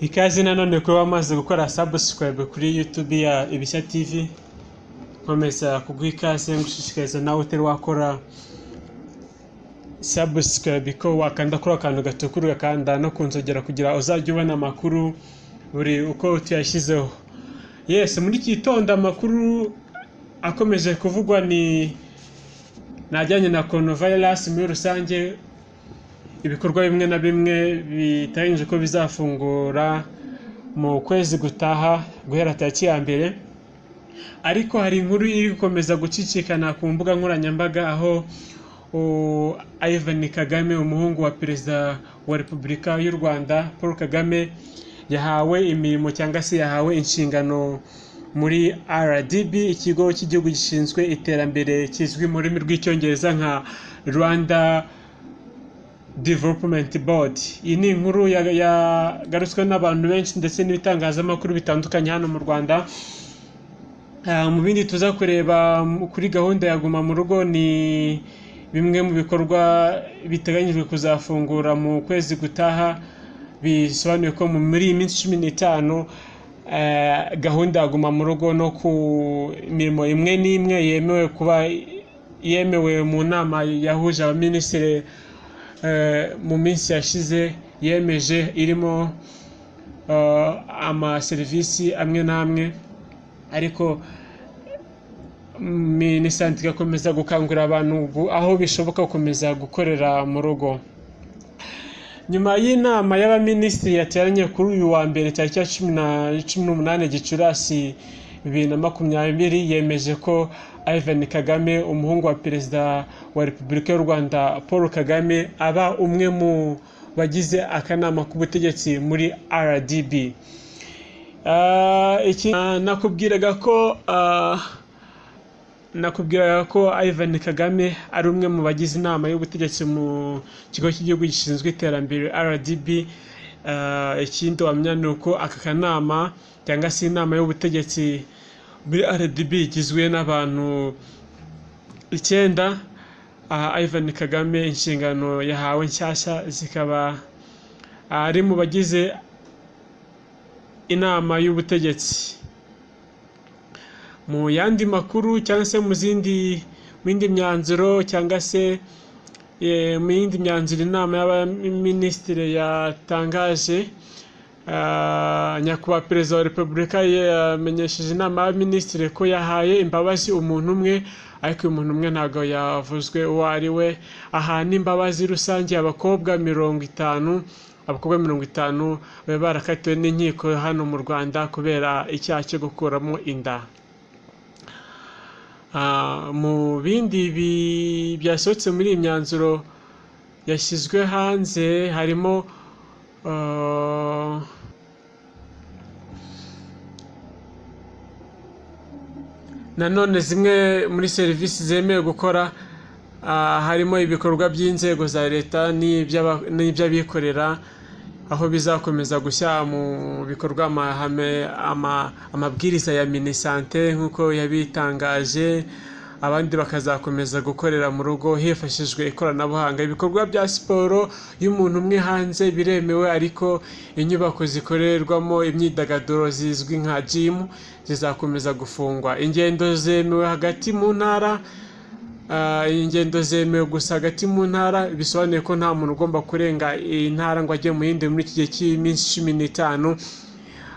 Ikaze nanone kuba wamaze gukora subscribe kuri YouTube ya Ibishya TV nkomeza kuguha ikaze ngushishikariza nawe utari wakora subscribe ko wakanda kuri akantu gatukura ugakanda no ku nzogera kugira uzajya ubona amakuru buri uko tuyashyizeho yes muri iki gitondo amakuru akomeje kuvugwa ni najyanye na coronavirus muri rusange ibikorwa bimwe na bimwe biteganyije ko bizafungura mu kwezi gutaha guhera tariki ya mbere ariko hari inkuru iri gukomeza gucicikana ku mbuga nkoranyambaga aho u- Ivan Kagame umuhungu wa perezida wa repubulika y'u Rwanda Paul Kagame yahawe imirimo cyangwa se yahawe inshingano muri RDB ikigo cy'igihugu gishinzwe iterambere kizwi mu rurimi rw'icyongereza nka Rwanda Development Board iyi ni inkuru ya- yagarutswe n'abantu benshi ndetse n'ibitangazamakuru bitandukanye hano mu Rwanda Ah, mu bindi tuza kureba mu- kuri gahunda ya guma mu rugo ni bimwe mu bikorwa biteganyijwe kuzafungura mu kwezi gutaha bisobanuye ko mu- muri iyi minsi cumi n'itanu ah, gahunda ya guma mu rugo no ku mirimo imwe n'imwe yemewe kuba yemewe mu nama yahuje abaminisitiri eh, mu minsi yashize yemeje irimo eh, amaserivisi amwe n'amwe ariko minisante igakomeza gukangurira abantu gu- aho bishoboka gukomeza gukorera mu rugo nyuma y'inama y'abaminisitiri yateranye kuri uyu wa mbere tariki ya cumi na cumi n'umunani gicurasi bibiri na makumyabiri yemeje ko Ivan Kagame umuhungu wa perezida wa repubulika y'u Rwanda Paul Kagame aba umwe mu bagize akanama k'ubutegetsi muri RDB Ah, iki ah, nakubwiraga ko ah, nakubwiraga ko Ivan Kagame ari umwe mu bagize inama y'ubutegetsi mu kigo cy'igihugu gishinzwe iterambere RDB Ah, ikindi wamenya ni uko aka kanama cyangwa se inama y'ubutegetsi muri RDB igizwe n'abantu icyenda aha Ivan Kagame inshingano yahawe nshyashya zikaba ari mu bagize inama y'ubutegetsi mu yandi makuru cyangwa se mu zindi mu yindi myanzuro cyangwa se eh, mu yindi myanzuro inama y'abaminisitiri yatangaje ah, nyakubahwa perezida wa repubulika yamenyesheje inama y'abaminisitiri ko yahaye imbabazi umuntu umwe ariko uyu muntu umwe ntabwo yavuzwe uwo ari we ahana imbabazi rusange abakobwa mirongo itanu abakobwa mirongo itanu bari barakatiwe n'inkiko hano mu rwanda kubera icyaha cyo gukuramo inda Ah, mu bindi bi- byasohotse muri iyi myanzuro yashyizwe hanze harimo ah, nanone zimwe muri serivisi zemewe gukora ah, harimo ibikorwa by'inzego za leta n'iby'aba- n'iby'abikorera aho bizakomeza gushyira mu bikorwa amahame ama- amabwiriza ya minisante nk'uko yabitangaje abandi bakazakomeza gukorera mu rugo hifashishijwe ikoranabuhanga ibikorwa bya siporo y'umuntu umwe hanze biremewe ariko inyubako zikorerwamo imyidagaduro zizwi nka jimu zizakomeza gufungwa ingendo zemewe hagati mu ntara Ah, ingendo zemewe gusa hagati mu ntara bisobanuye ko nta muntu ugomba kurenga iyi ntara ngo ajye mu yindi muri iki gihe cy'iminsi cumi n'itanu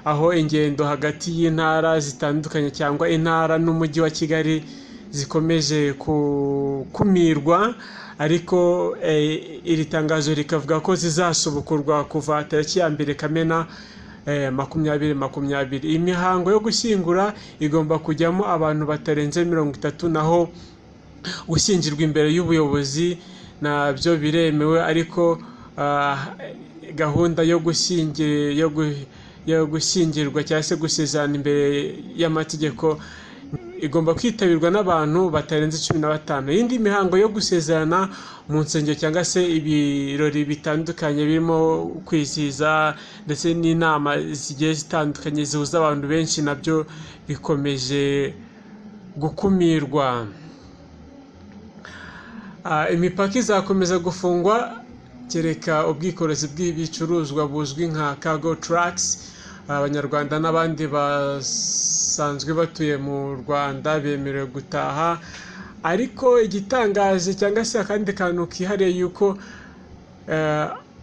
aho ingendo hagati y'intara zitandukanye cyangwa intara n'umujyi wa kigali zikomeje gukumirwa ariko eh, iri tangazo rikavuga ko zizasubukurwa kuva tariki ya mbere kamena eh, makumyabiri makumyabiri iyi mihango yo gushyingura igomba kujyamo abantu batarenze mirongo itatu naho gushyingirwa imbere y'ubuyobozi nabyo biremewe ariko ah, gahunda yo gushyingi- yo gu- yo gushyingirwa cyangwa se gusezerana imbere y'amategeko igomba kwitabirwa n'abantu batarenze cumi na batanu iyindi mihango yo gusezerana mu nsengero cyangwa se ibirori bitandukanye birimo kwizihiza ndetse n'inama zigiye zitandukanye zihuza abantu benshi nabyo bikomeje gukumirwa Ah, imipaka izakomeza gufungwa kereka ubwikorezi bw'ibicuruzwa buzwi nka kago taragisi abanyarwanda n'abandi basanzwe batuye mu rwanda bemerewe gutaha ariko igitangaje cyangwa se akandi kantu kihariye yuko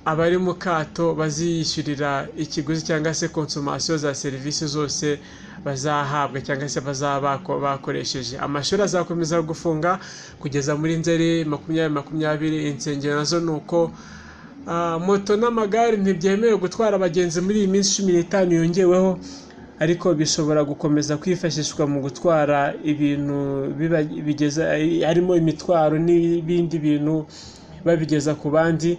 abari mu kato baziyishyurira ikiguzi cyangwa se konsomasiyo za serivisi zose bazahabwa cyangwa se bazaba bakoresheje amashuri azakomeza gufunga kugeza muri nzeri makumyabiri makumyabiri insengero nazo ni uko moto n'amagare ntibyemewe gutwara abagenzi muri iyi minsi cumi n'itanu yongeweho ariko bishobora gukomeza kwifashishwa mu gutwara ibintu bigeza harimo imitwaro n'ibindi bintu babigeza ku bandi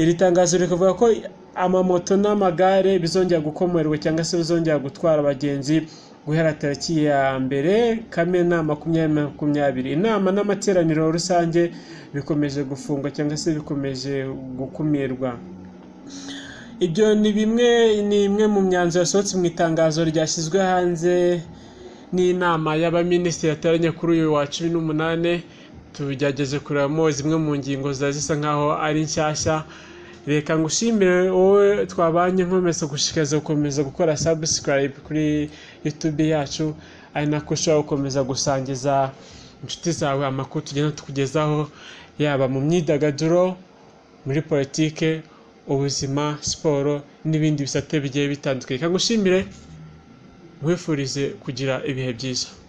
iri tangazo rikavuga ko amamoto n'amagare bizongera gukomerwa cyangwa se bizongera gutwara abagenzi guhera tariki ya mbere kamena makumyabiri makumyabiri inama n'amateraniro rusange bikomeje gufungwa cyangwa se bikomeje gukumirwa ibyo ni bimwe ni imwe mu myanzuro yasohotse mu itangazo ryashyizwe hanze n'inama y'abaminisitiri yateranye kuri uyu wa cumi n'umunani tugerageze kurebamo zimwe mu ngingo ziba zisa nkaho ari nshyashya reka ngushimire wowe twabanye nkomeza gushishikariza gukomeza gukora sabusikarayibu kuri yutube yacu ari nako ushobora gukomeza gusangiza inshuti zawe amakuru tugenda tukugezaho yaba mu myidagaduro muri politike ubuzima siporo n'ibindi bisate bigiye bitandukanye reka ngushimire nkwifurize kugira ibihe byiza